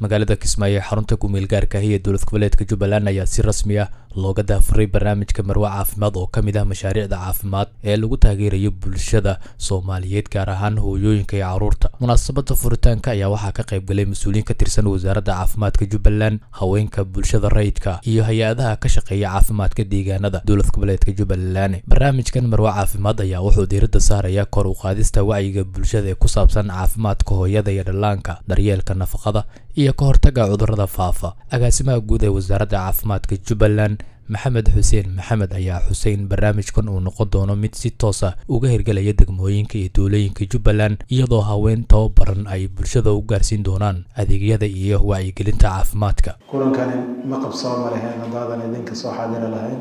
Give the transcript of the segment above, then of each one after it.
magaalada kismaayo ee xarunta ku-meel gaarka ah ee dowlad goboleedka jubbaland ayaa si rasmi ah looga daafuray barnaamijka marwe caafimaad oo ka mid ah mashaariicda caafimaad ee lagu taageerayo bulshada soomaaliyeed gaar ahaan hooyooyinka iyo caruurta munaasabada furitaanka ayaa waxaa ka qayb galay mas-uuliyiin ka tirsan wasaaradda caafimaadka jubbaland haweenka bulshada rayidka iyo hay-adaha ka shaqeeya caafimaadka deegaanada dowlad goboleedka jubbaland barnaamijkan marwe caafimaad ayaa wuxuu diiradda saaraya kor u qaadista wacyiga bulshada ee ku saabsan caafimaadka hooyada iyo dhallaanka daryeelka nafaqada iyo ka hortaga cudurrada faafa agaasimaha guud ee wasaaradda caafimaadka jubbaland maxamed xuseen maxamed ayaa xuseyn barnaamijkan uu noqon doono mid si toos ah uga hirgelaya degmooyinka iyo dowlooyinka jubbaland iyadoo haween tababaran ay bulshada u gaarsiin doonaan adeegyada iyo wacyigelinta caafimaadka kulankani ma qabsooma lahayn haddaadan idinka soo xaadiri lahayn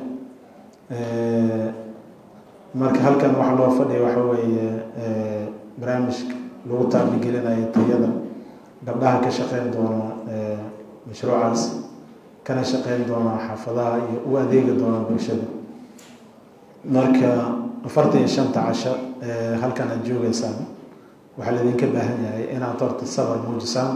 marka halkan waxa loo fadhiya waxa weeye barnaamijka lagu taabigelinayo tayada gabdhaha ka shaqeyn doona mashruucaas kana shaqeyn doona xaafadaha iyo u adeegi doona bulshada marka afartan iyo shanta casho halkan aad joogeysaan waxaa laydinka baahan yahay inaad horta sabar muujisaan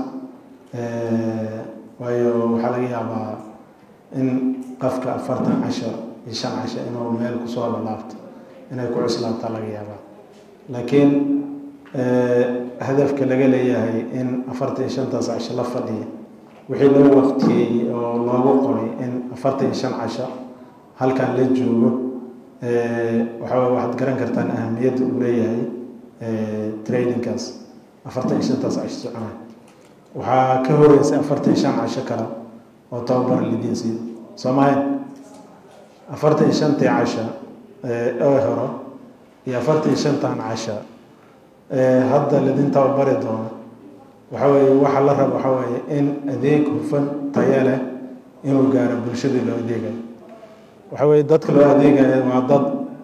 waayo waxaa laga yaabaa in qofka afartan casho iyo shan casho inuu meel kusoo lalaabto inay ku cuslaabtaa laga yaabaa laakiin hadafka laga leeyahay in afartan iyo shantaas casho la fadhiya wixii loo waqtiyey oo loogu qoray in afartan iyo shan casho halkan la joogo waxaa waxaad garan kartaan ahamiyadda uu leeyahay tradingkaas afartan iyo shantaas casho soconay waxaa ka horeysay afartan iyo shan casho kale oo tababar lidiin siiyo soo mahayn afartan iyo shantii casho ee horo iyo afartan iyo shantan casho hadda lidin tababari doono waxa weeye waxa la rabo waxa weeye in adeeg hufan tayo leh inuu gaaro bulshadii loo adeegayo waxa weeye dadka loo adeegayo waa dad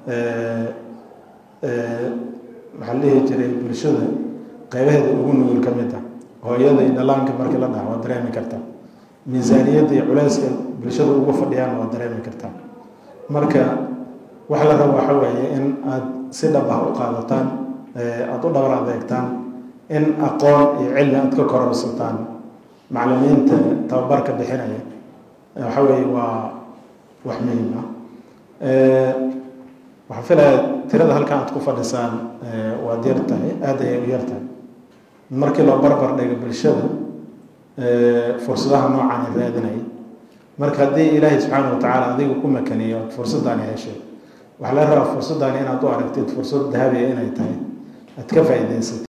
maxaa la dhihi jiray bulshada qeybaheeda ugu nugul ka mid ah hooyada iyo dhallaanka markii la dhaha waa dareemi kartaa miisaaniyadda iyo culeyska bulshada ugu fadhiyaan waa dareemi kartaa marka waxa la rabo waxa weeye in aada si dhab ah u qaadataan aada u dhabar adeegtaan in aqoon iyo cilmi aada ka kororsataan maclimiinta tababarka bixinaya waxa weeye waa wax muhiim ah waxaan filaya tirada halkan aad ku fadhisaan waad yar tahay aada ayay u yar tahay markii loo barbar dhigo bulshada fursadaha noocan raadinaya marka haddii ilaahay subxaana wa tacaala adiga ku makaniyo fursaddaani heshay waxaa la rabaa fursaddaani inaad u aragtid fursad dahabiya inay tahay aad ka faa'iidaysatid